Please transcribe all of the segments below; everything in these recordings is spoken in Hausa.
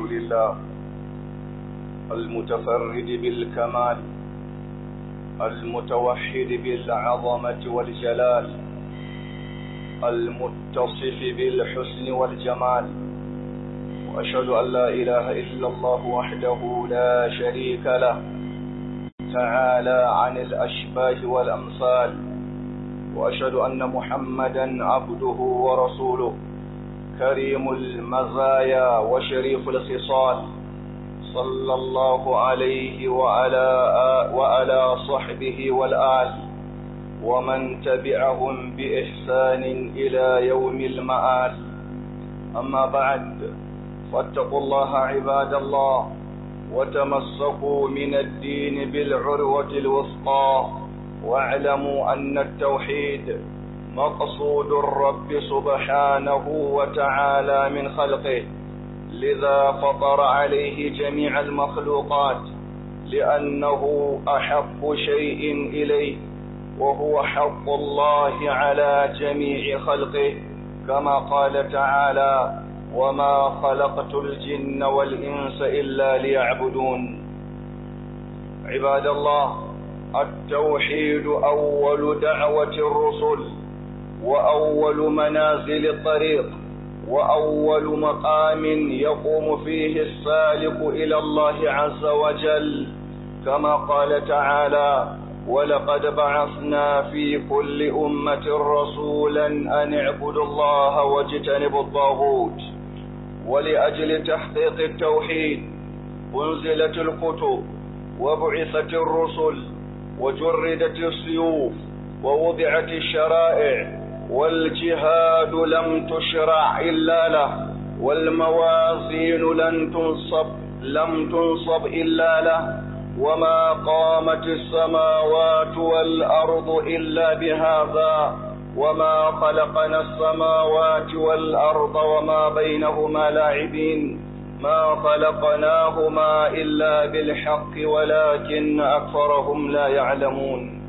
لله المتفرد بالكمال المتوحد بالعظمة والجلال المتصف بالحسن والجمال وأشهد أن لا إله إلا الله وحده لا شريك له تعالى عن الأشباه والأمثال وأشهد أن محمدا عبده ورسوله كريم المزايا وشريف الخصال صلى الله عليه وعلى وعلى صحبه والآل ومن تبعهم بإحسان إلى يوم المآل أما بعد فاتقوا الله عباد الله وتمسكوا من الدين بالعروة الوثقى واعلموا أن التوحيد مقصود الرب سبحانه وتعالى من خلقه لذا فطر عليه جميع المخلوقات لأنه أحب شيء إليه وهو حق الله على جميع خلقه كما قال تعالى وما خلقت الجن والإنس إلا ليعبدون عباد الله التوحيد أول دعوة الرسل وأول منازل الطريق وأول مقام يقوم فيه السالك إلى الله عز وجل كما قال تعالى ولقد بعثنا في كل أمة رسولا أن اعبدوا الله واجتنبوا الطاغوت ولأجل تحقيق التوحيد أنزلت الكتب وبعثت الرسل وجردت السيوف ووضعت الشرائع والجهاد لم تشرع إلا له والموازين لن تنصب لم تنصب إلا له وما قامت السماوات والأرض إلا بهذا وما خلقنا السماوات والأرض وما بينهما لاعبين ما خلقناهما إلا بالحق ولكن أكثرهم لا يعلمون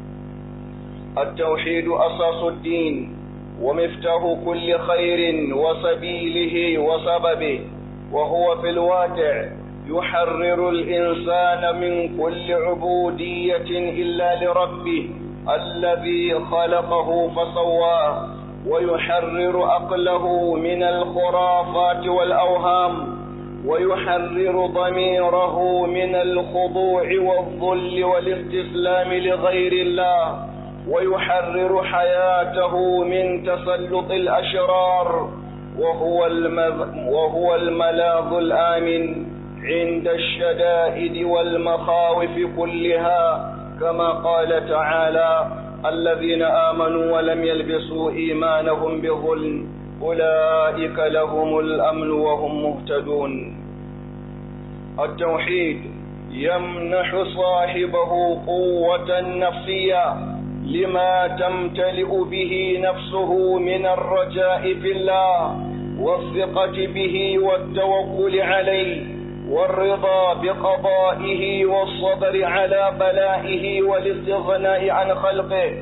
التوحيد أساس الدين ومفتاح كل خير وسبيله وسببه وهو في الواقع يحرر الإنسان من كل عبودية إلا لربه الذي خلقه فسواه ويحرر عقله من الخرافات والأوهام ويحرر ضميره من الخضوع والذل والاستسلام لغير الله ويحرر حياته من تسلط الأشرار وهو, المذ... وهو الملاذ الآمن عند الشدائد والمخاوف كلها كما قال تعالى الذين آمنوا ولم يلبسوا إيمانهم بظلم أولئك لهم الأمن وهم مهتدون التوحيد يمنح صاحبه قوة نفسية لما تمتلئ به نفسه من الرجاء في الله والثقة به والتوكل عليه والرضا بقضائه والصبر على بلائه والاستغناء عن خلقه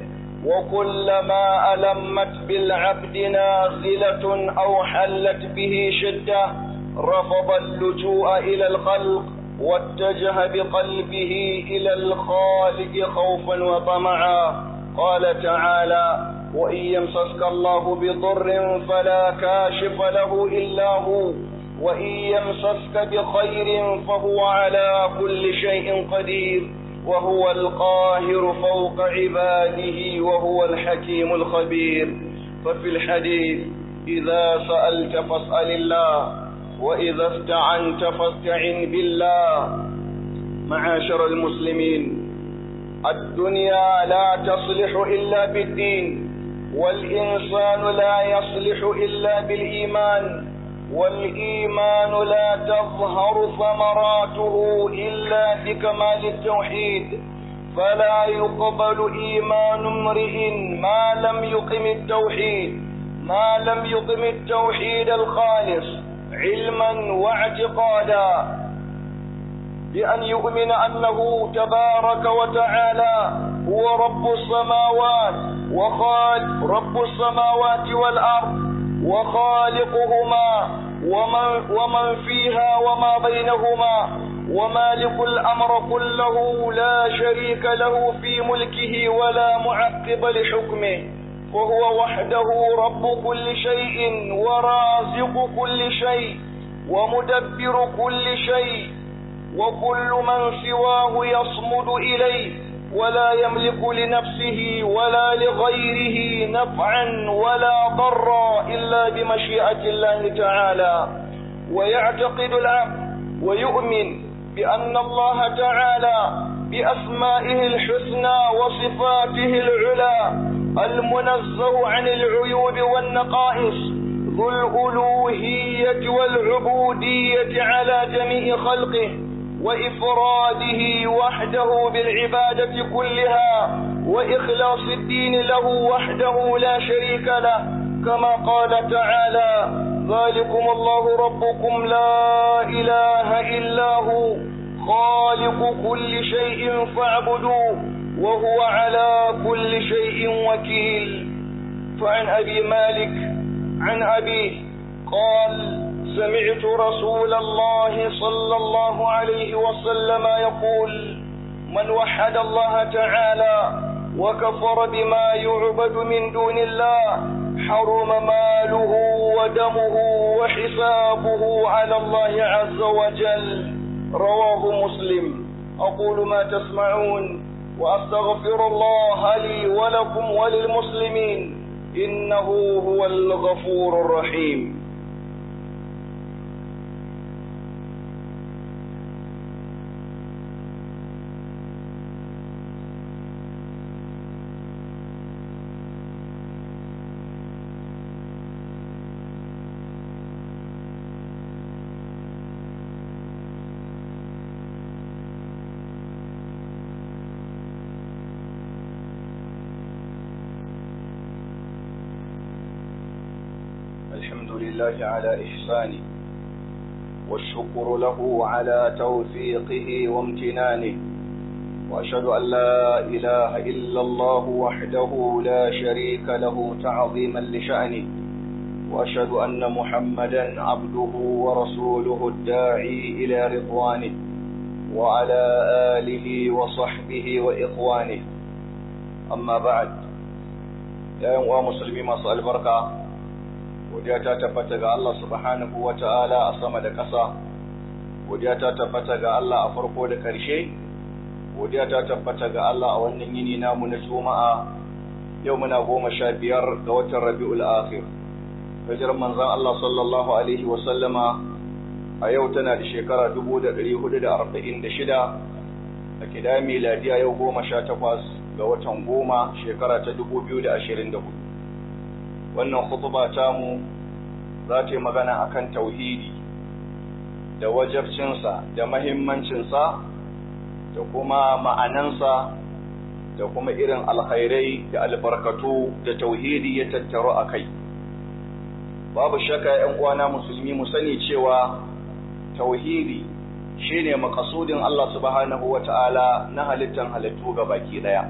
وكلما ألمت بالعبد نازلة أو حلت به شدة رفض اللجوء إلى الخلق واتجه بقلبه إلى الخالق خوفا وطمعا قال تعالى وإن يمسسك الله بضر فلا كاشف له إلا هو وإن يمسسك بخير فهو على كل شيء قدير وهو القاهر فوق عباده وهو الحكيم الخبير ففي الحديث إذا سألت فاسأل الله وإذا استعنت فاستعن بالله معاشر المسلمين الدنيا لا تصلح إلا بالدين والإنسان لا يصلح إلا بالإيمان والإيمان لا تظهر ثمراته إلا بكمال التوحيد فلا يقبل إيمان امرئ ما لم يقم التوحيد ما لم يقم التوحيد الخالص علما واعتقادا بأن يؤمن أنه تبارك وتعالى هو رب السماوات وخالق رب السماوات والأرض وخالقهما ومن, ومن فيها وما بينهما ومالك الأمر كله لا شريك له في ملكه ولا معقب لحكمه وهو وحده رب كل شيء ورازق كل شيء ومدبر كل شيء وكل من سواه يصمد إليه ولا يملك لنفسه ولا لغيره نفعا ولا ضرا إلا بمشيئة الله تعالى ويعتقد العبد ويؤمن بأن الله تعالى بأسمائه الحسنى وصفاته العلى المنزه عن العيوب والنقائص ذو الألوهية والعبودية على جميع خلقه وإفراده وحده بالعبادة كلها وإخلاص الدين له وحده لا شريك له كما قال تعالى ذلكم الله ربكم لا إله إلا هو خالق كل شيء فاعبدوه وهو على كل شيء وكيل فعن أبي مالك عن أبيه قال سمعت رسول الله صلى الله عليه وسلم يقول من وحد الله تعالى وكفر بما يعبد من دون الله حرم ماله ودمه وحسابه على الله عز وجل رواه مسلم أقول ما تسمعون وأستغفر الله لي ولكم وللمسلمين إنه هو الغفور الرحيم الحمد لله على إحسانه والشكر له على توفيقه وامتنانه وأشهد أن لا إله إلا الله وحده لا شريك له تعظيما لشأنه وأشهد أن محمدا عبده ورسوله الداعي إلى رضوانه وعلى آله وصحبه وإخوانه أما بعد يا أيها المسلمين مساء البركة godiya ta tabbata ga Allah subhanahu wa ta'ala a sama da ƙasa, godiya ta tabbata ga Allah a farko da ƙarshe, godiya ta tabbata ga Allah a wannan yini namu na Juma'a yau muna goma sha biyar ga watan Rabi'ul Akhir. Hijirar manzon Allah sallallahu Alaihi wasallama a yau tana da shekara dubu da ɗari hudu da arba'in da shida, a kida miladiya yau goma sha takwas ga watan goma shekara ta dubu biyu da ashirin da hudu. wannan khutba tamu za ta yi magana akan tauhidi da wajabcinsa da mahimmancinsa da kuma ma'anansa da kuma irin alkhairai da albarkatu da tauhidi ya tattaru a kai babu shaka ‘yan uwana musulmi mu sani cewa tauhidi shine makasudin Allah subhanahu wa ta'ala na halittan halittu ga baki ɗaya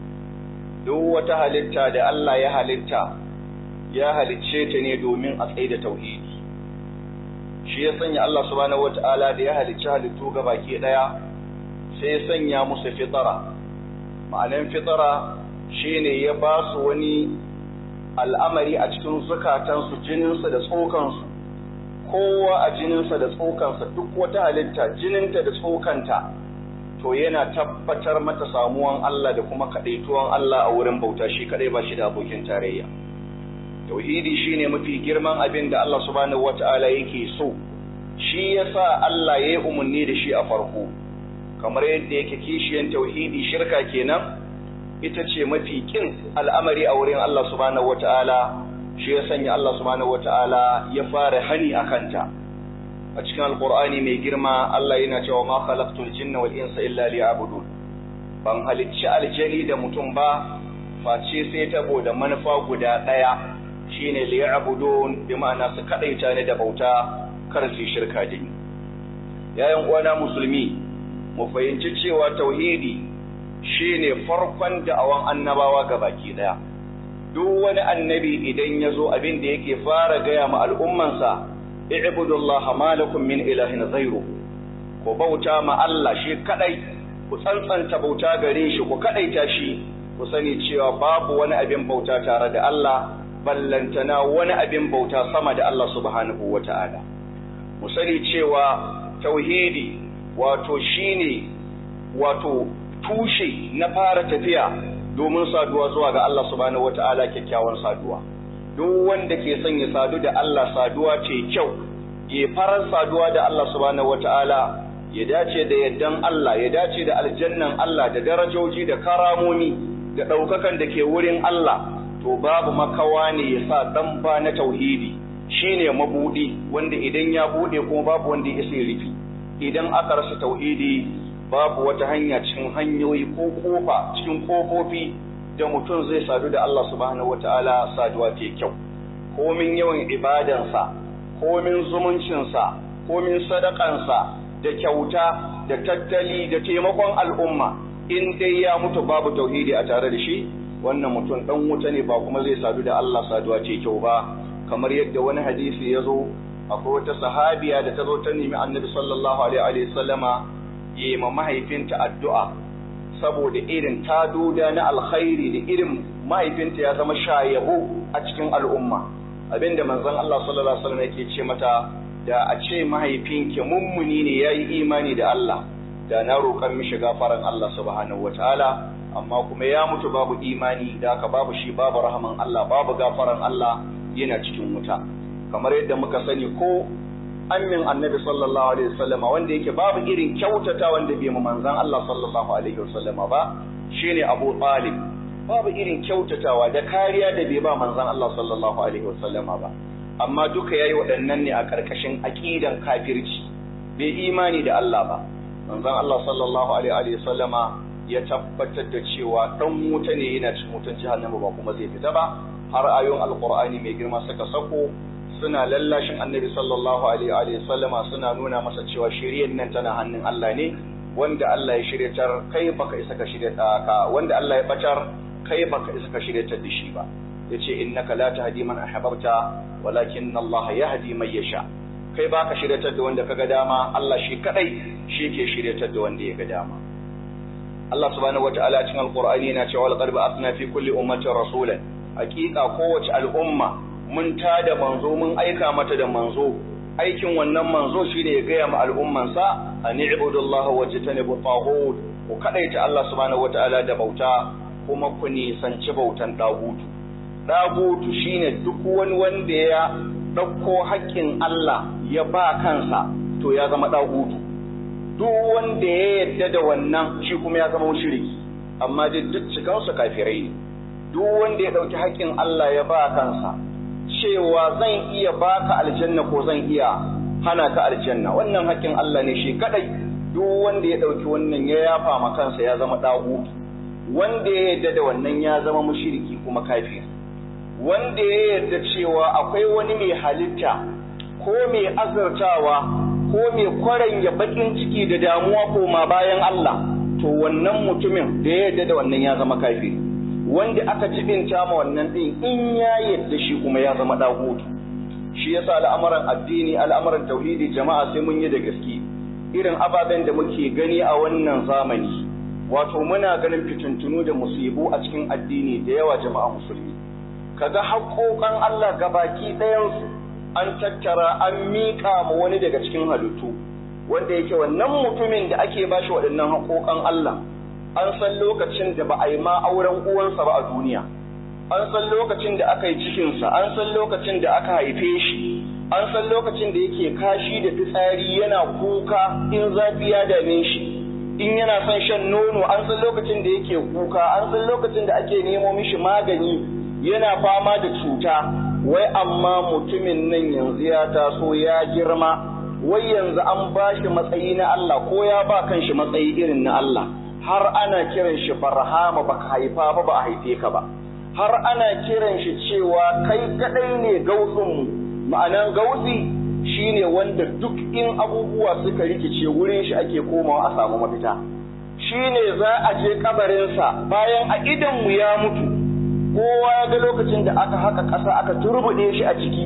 duk wata halitta da Allah ya halitta ya halicce ta ne domin a tsaye da tauhidi shi ya sanya Allah subhanahu wata'ala da ya halicci halittu ga baki daya sai ya sanya musu fitara ma'anan fitara shine ya ba su wani al'amari a cikin zukatansu jininsa da tsokansu kowa a jininsa da tsokansa duk wata halitta jininta da tsokanta to yana tabbatar mata samuwan Allah da kuma kaɗaituwan Allah a wurin bauta shi kaɗai ba shi da abokin tarayya tauhidi shine mafi girman abin da Allah subhanahu wata'ala yake so shi yasa Allah ya yi umarni da shi a farko kamar yadda yake kishiyan tauhidi shirka kenan ita ce mafi kin al'amari a wurin Allah subhanahu wata'ala shi ya sanya Allah subhanahu wata'ala ya fara hani a kanta a cikin alqur'ani mai girma Allah yana cewa ma khalaqtul jinna wal insa illa liya'budun ban halicci aljani da mutum ba face sai tabo da manufa guda daya shine liya'budun bi ma'ana su kadaita ne da bauta kar su shirka da ni yayin uwana musulmi mu fahimci cewa tauhidi shine farkon da'awan annabawa baki daya duk wani annabi idan ya zo abin da yake fara gaya ma al'ummansa i'budullaha ma lakum min ilahin ghayru ku bauta ma Allah shi kadai ku tsantsanta bauta gare shi ku kadaita shi ku sani cewa babu wani abin bauta tare da Allah ballantana wani abin bauta sama da Allah subhanahu wata'ala mu sani cewa tauhidi wato shine wato tushe na fara tafiya domin saduwa zuwa ga Allah subhanahu wata'ala kyakkyawan saduwa duk wanda ke son ya sadu da Allah saduwa ce kyau ya farar saduwa da Allah subhanahu wata'ala ya dace da yaddan Allah ya dace da aljannan Allah da darajoji da karamomi da ɗaukakan da ke wurin Allah to babu makawa ne ya sa ɗan ba na tauhidi shine mabudi wanda idan ya bude kuma babu wanda ya isa rufi idan aka rasa tauhidi babu wata hanya cikin hanyoyi ko kofa cikin kofofi da mutum zai sadu da Allah subhanahu wataala saduwa ta kyau komin yawan ibadansa komin zumuncinsa komin sadakansa da kyauta da tattali da taimakon al'umma in dai ya mutu babu tauhidi a tare da shi wannan mutum dan wuta ne ba kuma zai sadu da Allah saduwa ce kyau ba kamar yadda wani hadisi ya zo akwai wata sahabiya da ta zo ta nemi annabi sallallahu alaihi wa sallama yi ma mahaifinta addu'a saboda irin taduda na alkhairi da irin mahaifinta ya zama shayabu a cikin al'umma abinda manzon Allah sallallahu alaihi wasallam yake ce mata da a ce mahaifinki mummuni ne yayi imani da Allah da na roƙar mishi gafaran Allah subhanahu wataala amma kuma ya mutu babu imani da haka babu shi babu rahaman Allah babu gafaran Allah yana cikin wuta kamar yadda muka sani ko amin annabi sallallahu alaihi wasallama wanda yake babu irin kyautata wanda bai mu manzon Allah sallallahu alaihi wasallama ba shine Abu Talib babu irin kyautatawa da kariya da bai ba manzon Allah sallallahu alaihi wasallama ba amma duka yayi waɗannan ne a ƙarƙashin aqidan kafirci bai imani da Allah ba manzon Allah sallallahu alaihi wasallama ya tabbatar da cewa dan wuta ne yana cikin wutan jahannama ba kuma zai fita ba har ayoyin alqur'ani mai girma suka sako suna lallashin annabi sallallahu alaihi wa sallama suna nuna masa cewa shiriyar nan tana hannun Allah ne wanda Allah ya shiryatar kai baka isa ka shiryata ka wanda Allah ya batar kai baka isa ka shiryatar da shi ba yace innaka la tahdi man ahbabta walakin Allah yahdi man yasha kai baka shiryatar da wanda kaga dama Allah shi kadai shi ke shiryatar da wanda ya ga dama Allah subhanahu wataala cikin alqur'ani yana cewa laqad ba'athna fi kulli ummatin rasulan hakika kowace al'umma mun tada manzo mun aika mata da manzo aikin wannan manzo shine ya gaya ma al'ummansa an ibudullaha wajtanibu taghut ku kadaita Allah subhanahu wataala da bauta kuma ku nisanci bautan dagutu dagutu shine duk wani wanda ya dauko haƙƙin Allah ya ba kansa to ya zama dagutu duk wanda ya yadda da wannan shi kuma ya zama mushriki amma duk cikansu kafirai ne duk wanda ya dauki haƙƙin Allah ya ba kansa cewa zan iya baka aljanna ko zan iya hana ka aljanna wannan haƙƙin Allah ne shi kadai duk wanda ya ɗauki wannan ya yafa ma kansa ya zama ɗagu wanda ya yarda da wannan ya zama mushriki kuma kafir wanda ya yarda cewa akwai wani mai halitta ko mai azurtawa ko mai kwaranya bakin ciki da damuwa ko ma bayan Allah to wannan mutumin da ya yarda da wannan ya zama kafiri wanda aka jibinta ma wannan din in ya yadda shi kuma ya zama dagutu shi yasa al'amuran addini al'amuran tauhidi jama'a sai mun yi da gaske irin ababen da muke gani a wannan zamani wato muna ganin fitintunu da musibu a cikin addini da yawa jama'a musulmi kaga haƙoƙan Allah gabaki ɗayansu an tattara an miƙa ma wani daga cikin halittu wanda yake wannan mutumin da ake bashi waɗannan haƙoƙan Allah an san lokacin da ba a yi ma auren uwansa ba a duniya an san lokacin da aka yi cikinsa an san lokacin da aka haife shi an san lokacin da yake kashi da fitsari yana kuka in zafi ya dame shi in yana son shan nono an san lokacin da yake kuka an san lokacin da ake nemo mishi magani yana fama da cuta wai amma mutumin nan yanzu ya taso ya girma wai yanzu an ba shi matsayi na Allah ko ya ba kan shi matsayi irin na Allah har ana kiran shi barhama baka haifa ba ba a haife ka ba har ana kiran shi cewa kai kadai ne gausin ma'anan gausi shine wanda duk in abubuwa suka rikice wurin shi ake komawa a samu mafita shine za a je kabarinsa bayan a idan mu ya mutu kowa ya ga lokacin da aka haka ƙasa aka turbuɗe shi a ciki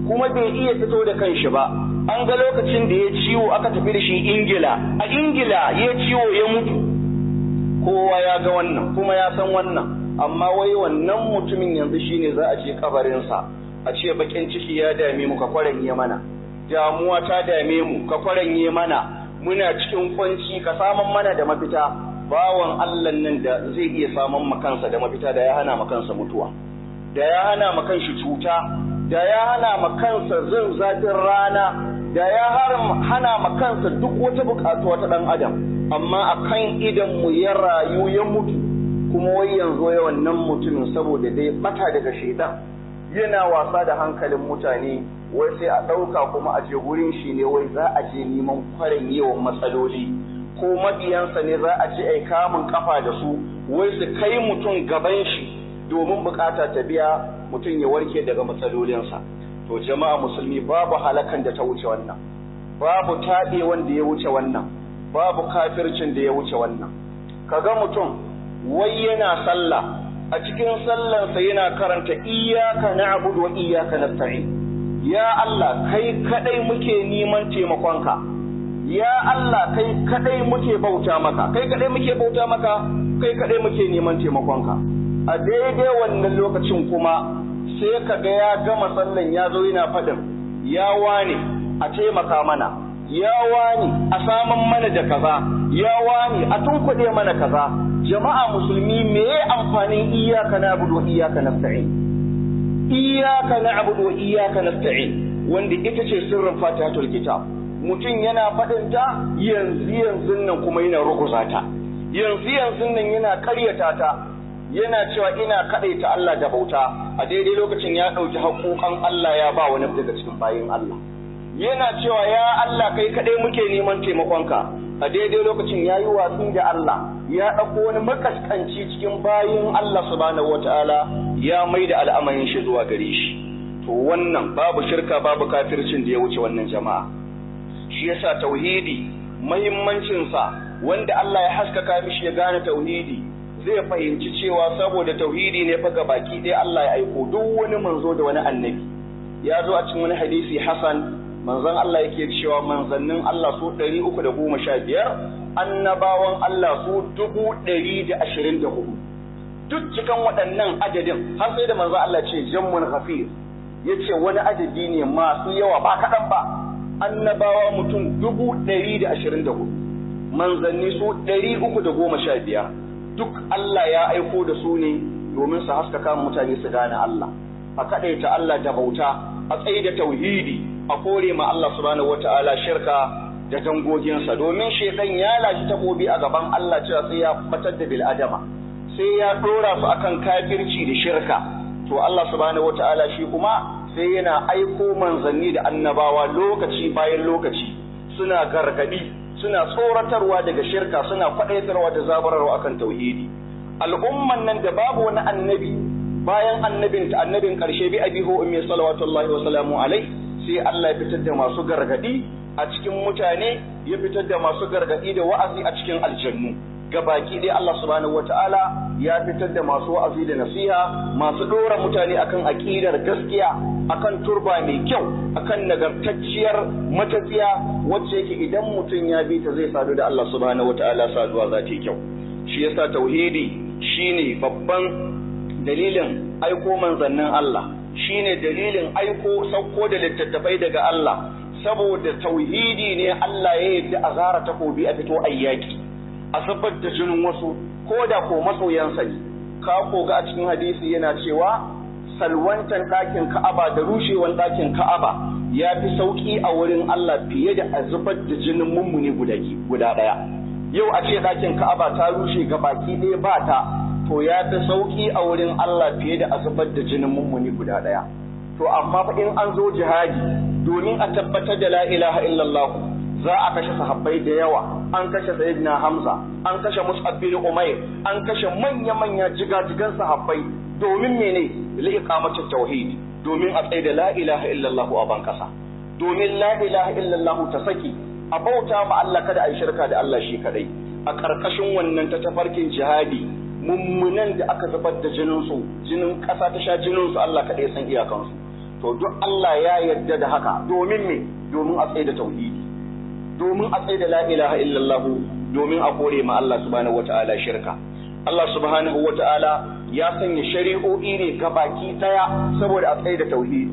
kuma bai iya fito da kanshi ba an ga lokacin da ya ciwo aka tafi da shi ingila a ingila ya ciwo ya mutu kowa ya ga wannan kuma ya san wannan amma wai wannan mutumin yanzu shine za a je kabarinsa a ce bakin ciki ya dame mu ka kwaranye mana damuwa ta dame mu ka kwaranye mana muna cikin kwanci ka saman mana da mafita bawan Allah nan da zai iya saman makansa da mafita da ya hana makansa mutuwa da ya hana makanshi cuta da ya hana makansa zin zafin rana da ya hana makansa duk wata bukatuwa ta dan adam amma akan idan mu ya rayu ya mutu kuma wai yanzu ya wannan mutumin saboda dai bata daga shaidan yana wasa da hankalin mutane wai sai a ɗauka kuma a je gurin shi ne wai za a je neman kwarin yawan matsaloli ko mabiyansa ne za a je ai kamun kafa da su wai su kai mutum gaban shi domin bukata ta biya mutum ya warke daga matsalolinsa to jama'a musulmi babu halakan da ta wuce wannan babu taɓe wanda ya wuce wannan babu kafircin da ya wuce wannan kaga mutum wai yana sallah a cikin sallansa yana karanta iyyaka na'budu wa iyyaka nasta'in ya Allah kai kadai muke neman taimakonka ya Allah kai kadai muke bauta maka kai kadai muke bauta maka kai kadai muke neman taimakonka a daidai wannan lokacin kuma sai ka ga ya gama sallan ya zo yana faɗin ya wane a taimaka mana ya wani a saman mana da kaza ya wani a tunkuɗe mana kaza jama'a musulmi me ya amfanin iyaka na abudu iyaka nasta'in iyaka na abudu iyaka nasta'in wanda ita ce sirrin fatihatul kitab mutum yana faɗin ta yanzu yanzu nan kuma yana ruguza ta yanzu yanzu nan yana ƙaryata ta yana cewa ina kaɗaita Allah da bauta a daidai lokacin ya ɗauki haƙoƙan Allah ya ba wani daga cikin bayin Allah yana cewa ya Allah kai kaɗai muke neman taimakonka a daidai lokacin ya yi watsi da Allah ya ɗauko wani makaskanci cikin bayin Allah subhanahu wata'ala ya mai da al'amarin shi zuwa gare shi to wannan babu shirka babu kafircin da ya wuce wannan jama'a shi yasa tauhidi muhimmancinsa wanda Allah ya haskaka mishi ya gane tauhidi zai fahimci cewa saboda tauhidi ne fa baki ɗaya Allah ya aiko duk wani manzo da wani annabi ya zo a cikin wani hadisi Hassan manzon Allah yake cewa manzannin Allah su ɗari uku da goma sha biyar annabawan Allah su dubu ɗari da ashirin da hudu duk cikin waɗannan adadin har sai da manzon Allah ce jammun ghafir ya ce wani adadi ne masu yawa ba kaɗan ba annabawa mutum dubu ɗari da ashirin da hudu manzanni su ɗari uku da goma sha biyar duk Allah ya aiko da su ne domin su haskaka mutane su gane Allah a kaɗaita Allah da bauta a tsaye da tauhidi a kore ma Allah subhanahu wata'ala shirka da dangoginsa domin shekan ya lashi takobi a gaban Allah cewa sai ya batar da bil'adama sai ya dora su akan kafirci da shirka to Allah subhanahu wata'ala shi kuma sai yana aiko manzanni da annabawa lokaci bayan lokaci suna gargadi suna tsoratarwa daga shirka suna kwadaitarwa da zabararwa akan tauhidi al'umman nan da babu wani annabi bayan annabin ta annabin karshe bi abihu ummi salawatullahi wa salamu alaihi sai Allah ya fitar da masu gargadi a cikin mutane ya fitar da masu gargadi da wa'azi a cikin aljannu gabaki dai Allah subhanahu wataala ya fitar da masu wa'azi da nasiha masu dora mutane akan aqidar gaskiya akan turba mai kyau akan nagartacciyar matafiya wacce yake idan mutum ya bi ta zai sadu da Allah subhanahu wataala saduwa za ta yi kyau shi yasa tauhidi shine babban dalilin aiko manzannin Allah shine dalilin aiko sauko da littattafai daga Allah saboda tauhidi ne Allah ya yadda a zara takobi a fito ayyaki a zubar da jinin wasu ko da ko masoyansa ne ka koga a cikin hadisi yana cewa salwantan ɗakin Ka'aba da rushewan ɗakin Ka'aba ya fi sauƙi a wurin Allah fiye da a zubar da jinin mummuni guda ɗaya yau a ce ɗakin Ka'aba ta rushe ga baki ɗaya ba ta to ya fi sauƙi a wurin Allah fiye da a zubar da jinin mummuni guda ɗaya. To amma fa in an zo jihadi domin a tabbatar da la ilaha illallah za a kashe sahabbai da yawa an kashe sayyidina Hamza an kashe Mus'ab bin Umair an kashe manya-manya jigajigan sahabbai domin mene li iqamati tauhid domin a tsaye da la ilaha illallah a ban kasa domin la ilaha illallah ta saki a bauta ma Allah kada a yi shirka da Allah shi kadai a ƙarƙashin wannan ta tafarkin jihadi mummunan da aka zubar da jininsu jinin ƙasa ta sha jininsu Allah kaɗai san iyakansu to duk Allah ya yarda da haka domin me domin a tsaye da tauhidi domin a tsaye da la ilaha illallah domin a kore ma Allah subhanahu wataala shirka Allah subhanahu wataala ya sanya shari'o'i ne baki daya saboda a tsaye da tauhidi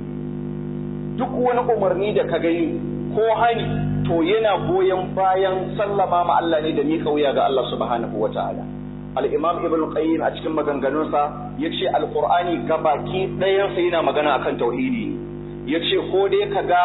duk wani umarni da ka gani ko hani to yana goyon bayan sallama ma Allah ne da miƙa wuya ga Allah subhanahu wataala al-imam ibn qayyim a cikin maganganunsa yace al-qur'ani gabaki ɗayansa yana magana akan tauhidi yace ko dai kaga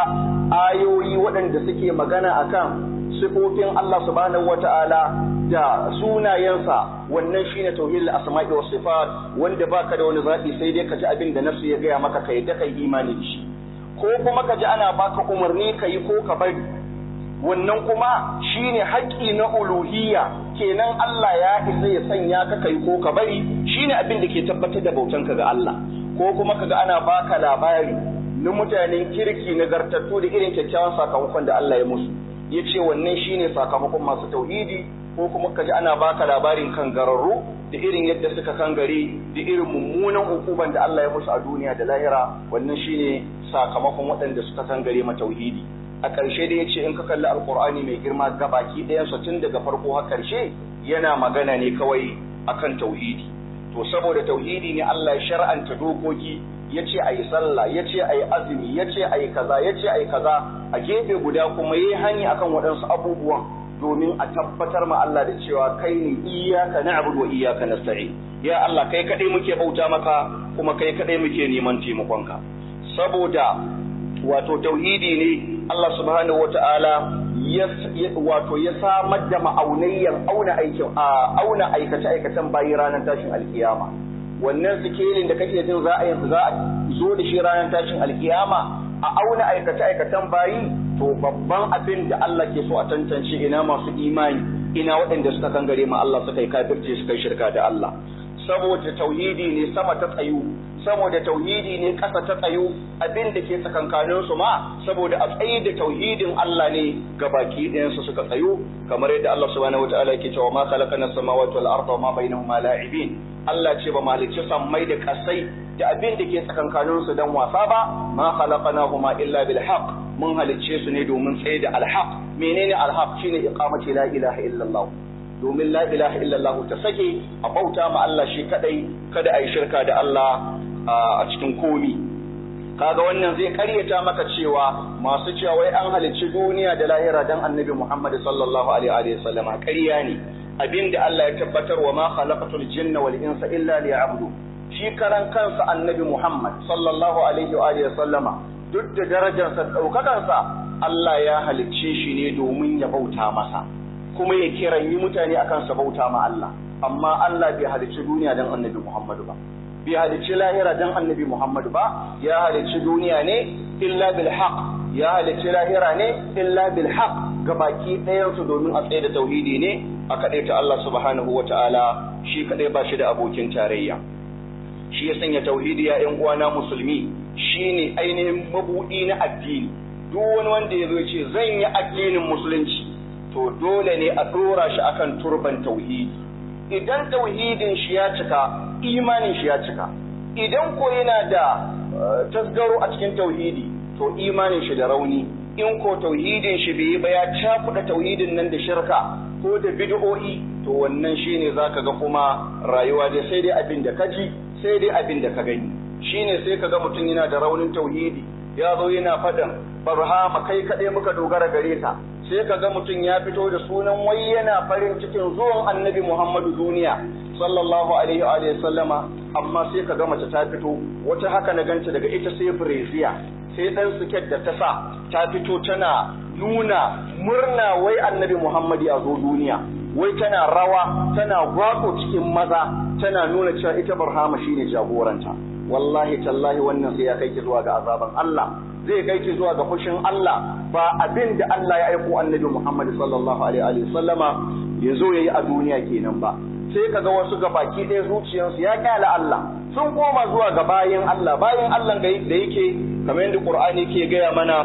ayoyi waɗanda suke magana akan sifofin Allah subhanahu wata'ala da sunayensa wannan shine tauhidul asma'i was sifat wanda baka da wani zaɓi sai dai ka ji abin da nafsu ya gaya maka kai da kai imani da shi ko kuma ka ji ana baka umarni ka yi ko ka bari wannan kuma shine haƙƙi na uluhiyya kenan Allah ya isa ya sanya ka kai ko ka bari shine abin da ke tabbatar da bautanka ga Allah ko kuma kaga ana baka labari na mutanen kirki nagartattu da irin kyakkyawan sakamakon da Allah ya musu ya ce wannan shine sakamakon masu tauhidi ko kuma kaji ana baka labarin kangararru da irin yadda suka kangare da irin mummunan hukuban da Allah ya musu a duniya da lahira wannan shine sakamakon waɗanda suka kangare ma tauhidi a ƙarshe da ya ce in ka kalli alkur'ani mai girma gabaki ɗayansa tun daga farko har ƙarshe yana magana ne kawai akan tauhidi to saboda tauhidi ne Allah ya shar'anta dokoki ya ce a yi sallah ya ce a yi azumi ya ce a yi kaza ya ce a yi kaza a gefe guda kuma ya yi hani akan waɗansu abubuwan domin a tabbatar ma Allah da cewa kai ne iyaka na'budu wa iyaka nasta'in ya Allah kai kaɗai muke bauta maka kuma kai kaɗai muke neman taimakonka saboda wato tauhidi ne Allah subhanahu wata'ala ya wato ya samar da ma'aunayyar auna aikin auna aikace aikacen bayi ranar tashin alkiyama wannan sikelin da kake jin za a za a zo da shi ranar tashin alkiyama a auna aikace aikacen bayi to babban abin da Allah ke so a tantance ina masu imani ina waɗanda suka kangare ma Allah suka yi kafirci suka yi shirka da Allah saboda tauhidi ne sama ta tsayu saboda tauhidi ne ƙasa ta tsayu abin da ke tsakankanin su ma saboda a tsayi da tauhidin Allah ne ga baki ɗayan su suka tsayu kamar yadda Allah subhanahu wataala yake cewa ma khalaqana samawati wal arda wa ma bainahuma la'ibin Allah ce ba malicci sammai da kasai da abin da ke tsakankanin su dan wasa ba ma khalaqnahuma illa bil haqq mun halicce su ne domin tsaye da alhaq menene alhaq shine iqamati la ilaha illallah domin la ilaha illallah ta sake a bauta ma Allah shi kadai kada a yi shirka da Allah a cikin komi kaga wannan zai karyata maka cewa masu cewa wai an halicci duniya da lahira dan annabi Muhammad sallallahu alaihi wa sallama ƙarya ne abinda Allah ya tabbatar wa ma khalaqatul jinna wal insa illa liya'budu shi karan kansa annabi Muhammad sallallahu alaihi wa sallama duk da darajarsa daukakansa Allah ya halicce shi ne domin ya bauta masa kuma ya kiran yi mutane akan sa bauta ma Allah amma Allah bai halicci duniya dan annabi Muhammadu ba bai halicci lahira dan annabi Muhammadu ba ya halicci duniya ne illa bil haqq ya halicci lahira ne illa bil haqq gabaki ɗayan su domin a tsaye da tauhidi ne a kaɗai ta Allah subhanahu wa ta'ala shi kaɗai ba shi da abokin tarayya shi ya sanya tauhidi ya ƴan uwana musulmi shine ainihin mabuɗi na addini duk wani wanda ya zo ce zan yi addinin musulunci to dole ne a ɗora shi akan turban tauhidi idan tauhidin shi ya cika imanin shi ya cika idan ko yana da tasgaro a cikin tauhidi to imanin shi da rauni in ko tauhidin shi bai yi ba ya cakuɗa tauhidin nan da shirka ko da bid'o'i to wannan shine zaka ga kuma rayuwa dai sai dai abin da ka ji sai dai abin da ka gani shine sai ka ga mutum yana da raunin tauhidi ya zo yana faɗin barhama kai kaɗai muka dogara gare ka sai ka ga mutum ya fito da sunan wai yana farin cikin zuwan annabi Muhammadu duniya sallallahu alaihi wa sallama amma sai ka ga mace ta fito wata haka na ganta daga ita sai breziya sai dan siket da ta sa ta fito tana nuna murna wai annabi Muhammadu ya zo duniya wai tana rawa tana gwako cikin maza tana nuna cewa ita barhama shine jagoranta wallahi tallahi wannan sai ya kai ki zuwa ga azaban Allah zai kai ki zuwa ga fushin Allah ba abin da Allah ya aiko annabi Muhammad sallallahu alaihi wa sallama ya zo yayi a duniya kenan ba sai kaga wasu ga baki ɗaya zuciyarsu ya kyala Allah sun koma zuwa ga bayin Allah bayin Allah da yake kamar yadda Qur'ani ke gaya mana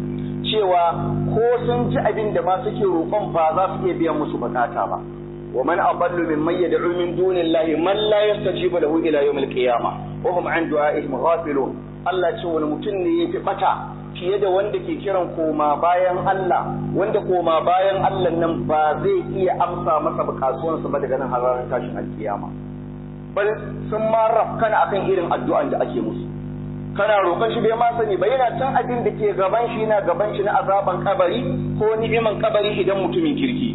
cewa ko sun ji abin da ma suke roƙon ba za su iya biyan musu bukata ba wa man adallu mimman yad'u min dunillahi man la yastajibu lahu ila yawmil qiyamah wa hum an du'a'ihim ghafilun Allah ce wani mutum ne ya fi bata fiye da wanda ke kiran koma bayan Allah wanda koma bayan Allah nan ba zai iya amsa masa bukatuwansa ba daga nan har ranar tashin alkiyama bal sun ma rafkana akan irin addu'an da ake musu kana roƙon shi bai ma sani ba yana can abin da ke gaban shi yana gaban shi na azaban kabari ko ni'iman kabari idan mutumin kirki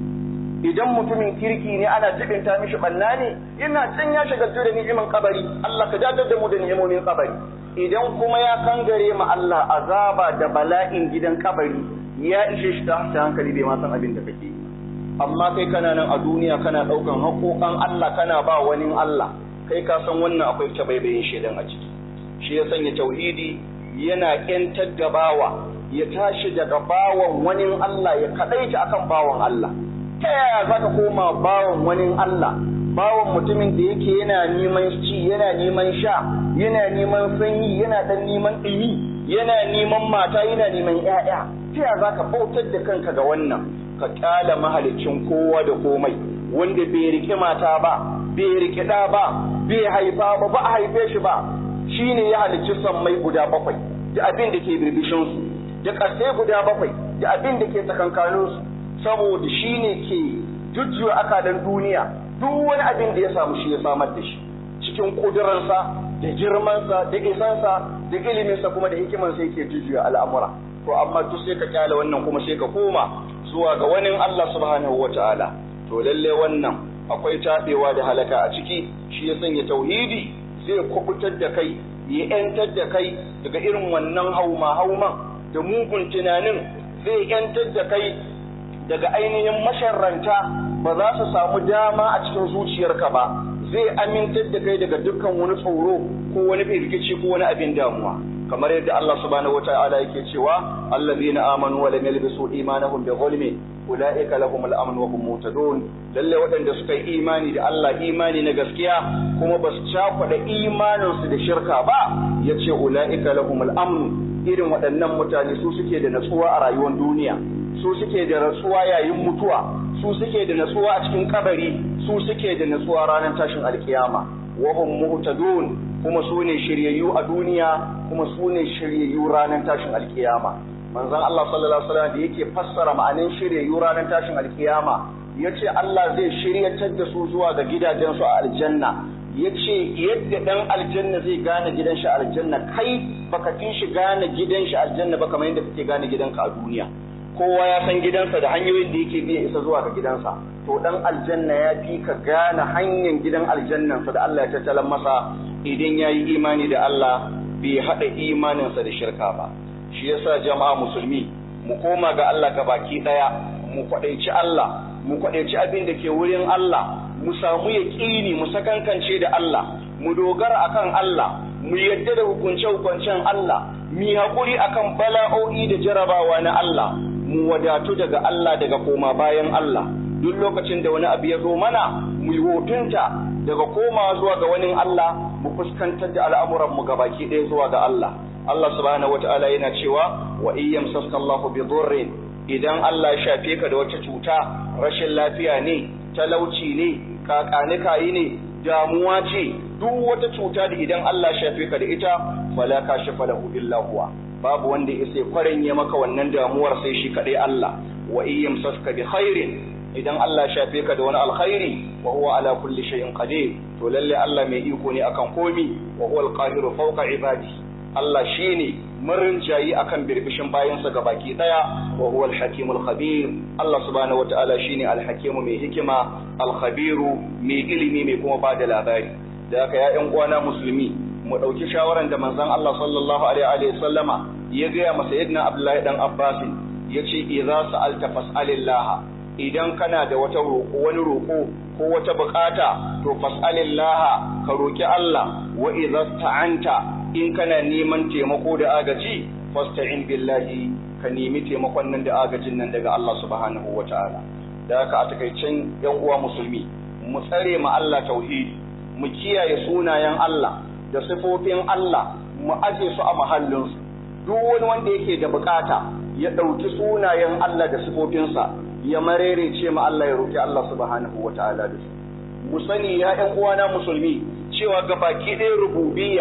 idan mutumin kirki ne ana jibinta mishi banna ne yana can ya shagaltu da ni'iman kabari Allah ka dadar da mu da ni'imomin kabari idan kuma ya kangare ma Allah azaba da bala'in gidan kabari ya ishe shi ta hankali bai ma san abin da kake amma kai kana nan a duniya kana daukan haƙoƙan Allah kana ba wani Allah kai ka san wannan akwai tabaibayin shedan a ciki shi ya sanya tauhidi yana ƙyantar da bawa ya tashi daga bawan wani Allah ya kaɗaita akan bawan Allah ta yaya za ka koma bawan wani Allah bawan mutumin da yake yana neman ci yana neman sha yana neman sanyi yana dan neman ɗumi yana neman mata yana neman ƴaƴa ta yaya za ka bautar da kanka ga wannan ka ƙyala mahalicin kowa da komai wanda bai riƙe mata ba bai riƙe ɗa ba bai haifa ba ba a haife shi ba shi ne ya halicci sammai guda bakwai da abin da ke birbishinsu da ƙarsai guda bakwai da abin da ke tsakankaninsu saboda shi ne ke jujjuya akalan duniya duk wani abin da ya samu shi ya samar da shi cikin ƙudurarsa da girmansa da isansa da iliminsa kuma da hikimansa yake jujjuya al'amura to amma duk sai ka kyale wannan kuma sai ka koma zuwa ga wani Allah subhanahu wa ta'ala to lalle wannan akwai taɓewa da halaka a ciki shi ya sanya tauhidi zai kubutar da kai ya ‘yantar da kai daga irin wannan hauma-hauman da mugun tunanin zai ‘yantar da kai daga ainihin masharranta ba za su samu dama a cikin zuciyarka ba zai amintar da kai daga dukkan wani tsoro ko wani firgici ko wani abin damuwa kamar yadda Allah subhanahu wata'ala yake cewa allazina amanu wa lam yalbisu imanahum bi zulmin ulaika lahum al-amn wa hum muhtadun lalle waɗanda suka yi imani da Allah imani na gaskiya kuma ba su cakuɗa imaninsu da shirka ba yace ulaika lahum al-amn irin waɗannan mutane su suke da natsuwa a rayuwar duniya su suke da natsuwa yayin mutuwa su suke da natsuwa a cikin kabari su suke da natsuwa ranar tashin alkiyama wa hum muhtadun kuma su ne shiryayyu a duniya kuma su ne shiryayyu ranar tashin alkiyama manzon Allah sallallahu alaihi wasallam da yake fassara ma'anin shiryayyu ranar tashin alkiyama yace Allah zai shiryatar da su zuwa ga gidajensu a aljanna yace yadda dan aljanna zai gane gidan shi aljanna kai baka fi shi gane gidan shi aljanna ba kamar yadda kake gane gidanka a duniya kowa ya san gidansa da hanyoyin da yake biya isa zuwa ga gidansa to dan aljanna ya fi ka gane hanyar gidan aljannansa da Allah ya tattalan masa idan ya yi imani da Allah bai haɗa imaninsa da shirka ba shi yasa jama'a musulmi mu koma ga Allah ga baki ɗaya mu kwaɗaici Allah mu kwaɗaici abin da ke wurin Allah mu samu yaƙini mu sakankance da Allah mu dogara akan Allah mu yadda da hukunce-hukuncen Allah mu haƙuri akan bala'o'i da jarabawa na Allah mu wadatu daga Allah daga koma bayan Allah duk lokacin da wani abu ya zo mana mu yi hotunta daga koma zuwa ga wani Allah mu fuskantar da al'amuran mu gabaki ɗaya zuwa ga Allah Allah subhanahu wata'ala yana cewa wa iyyam saskallahu bi dhurrin idan Allah ya shafe ka da wata cuta rashin lafiya ne talauci ne kakanikayi ne damuwa ce duk wata cuta da idan Allah ya shafe ka da ita fala kashifa lahu illa huwa babu wanda ya sai kwaranye maka wannan damuwar sai shi kadai Allah wa iyyam saska bi khairin idan Allah ya shafe ka da wani alkhairi wa huwa ala kulli shay'in qadir to lalle Allah mai iko ne akan komi wa huwa alqahiru fawqa ibadi Allah shine marin jayi akan birbishin bayansa baki daya wa huwa alhakimul khabir Allah subhanahu wataala shine alhakimu mai hikima alkhabiru mai ilimi mai kuma bada labari da haka ya ƴan uwana musulmi mu ɗauki shawaran da manzon Allah sallallahu alaihi wa sallama ya gaya masa yadda Abdullahi dan Abbas ya ce idza sa'alta fas'alillah idan kana da wata roƙo wani roƙo ko wata buƙata to fas'alillah ka roki Allah wa idza ta'anta in kana neman taimako da agaji fasta'in billahi ka nemi taimakon nan da agajin nan daga Allah subhanahu wata'ala da haka a takaicen yan uwa musulmi mu tsare ma Allah tauhidi mu kiyaye sunayen Allah da sifofin Allah mu aje su a mahallinsu duk wani wanda yake da bukata ya ɗauki sunayen Allah da sifofinsa ya marerece ma Allah ya roki Allah subhanahu wata'ala da su mu sani ya ƴan uwana musulmi cewa ga baki ɗaya rububiyya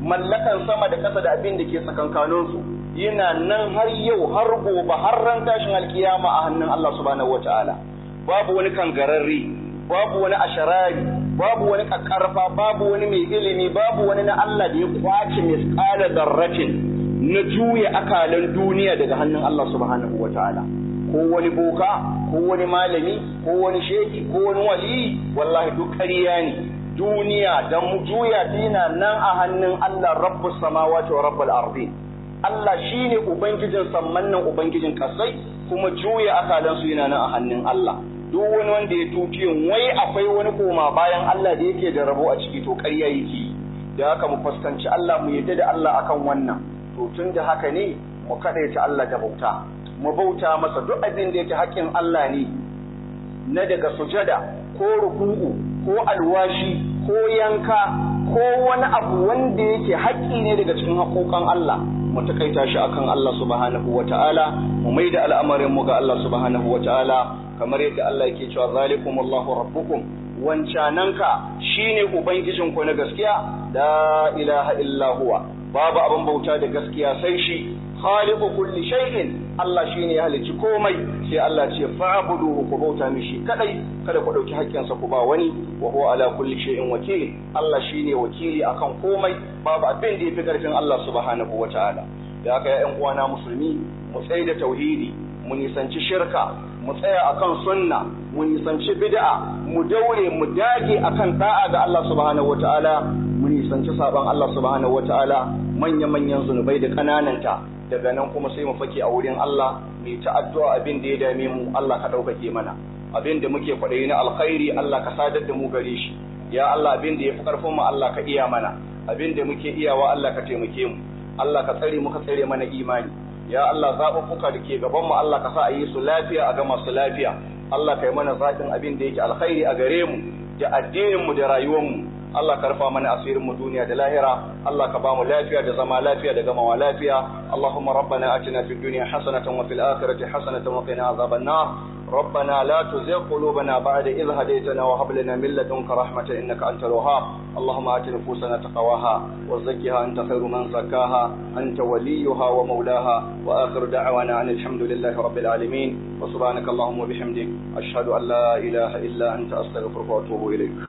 mallakan sama da ƙasa da abin da ke tsakankaninsu yana nan har yau har gobe har ran tashin alkiyama a hannun Allah subhanahu wataala babu wani kangararre babu wani asharari babu wani kakkarfa babu wani mai ilimi babu wani na Allah da ya kwace misqala darratin na juya akalan duniya daga hannun Allah subhanahu wataala ko wani boka ko wani malami ko wani sheki ko wani wali wallahi duk ƙarya ne duniya da mu juya dina nan a hannun Allah rabbus samawati wa rabbul ardi Allah shine ubangijin samman nan ubangijin kasai kuma juya akalan su yana nan a hannun Allah duk wani wanda ya tukiyin wai akwai wani koma bayan Allah da yake da rabo a ciki to ƙarya yake da haka mu fuskanci Allah mu yadda da Allah akan wannan to tun da haka ne mu kadaita Allah da bauta mu bauta masa duk abin da yake haƙƙin Allah ne na daga sujada ko ruku'u ko alwashi ko yanka ko wani abu wanda yake haƙƙi ne daga cikin haƙoƙan Allah mu takaita shi akan Allah subhanahu wata'ala mu maida al'amarin mu ga Allah subhanahu wata'ala kamar yadda Allah yake cewa zalikum Allahu rabbukum wancananka shine ubangijin ku na gaskiya la ilaha illa huwa babu abin bauta da gaskiya sai shi khaliqu kulli shay'in Allah shine ya halicci komai sai Allah ce fa'buduhu ku bauta mishi kadai kada ku dauki haƙƙinsa ku ba wani wa huwa ala kulli shay'in wakil Allah shine wakili akan komai babu abin da yafi karfin Allah subhanahu wataala da haka ya ƴan uwana musulmi mu tsaye da tauhidi mu nisanci shirka mu tsaya akan sunna mu nisanci bid'a mu daure mu dage akan da'a ga Allah subhanahu wataala mu nisanci saban Allah subhanahu wataala manya manyan zunubai da kanananta daga nan kuma sai mu fake a wurin Allah mu ta addu'a abin da ya dame mu Allah ka ɗaukake mana abin da muke kwaɗayi na alkhairi Allah ka sadar da mu gare shi ya Allah abin da ya fi ƙarfin mu Allah ka iya mana abin da muke iyawa Allah ka taimake mu Allah ka tsare mu ka tsare mana imani ya Allah zaɓuɓɓuka da ke gaban mu Allah ka sa a yi su lafiya a gama su lafiya Allah ka yi mana zaɓin abin da yake alkhairi a gare mu da addinin mu da rayuwar mu Allah ka rufa mana asirin mu duniya da lahira Allah ka ba mu lafiya da zama lafiya da gamawa lafiya Allahumma rabbana atina fid dunya hasanatan wa fil akhirati hasanatan wa qina azaban nar ربنا لا تزغ قلوبنا بعد إذ هديتنا وهب لنا من لدنك رحمة إنك أنت الوهاب اللهم آت نفوسنا تقواها وزكها أنت خير من زكاها أنت وليها ومولاها وآخر دعوانا أن الحمد لله رب العالمين وسبحانك اللهم وبحمدك أشهد أن لا إله إلا أنت أستغفرك وأتوب إليك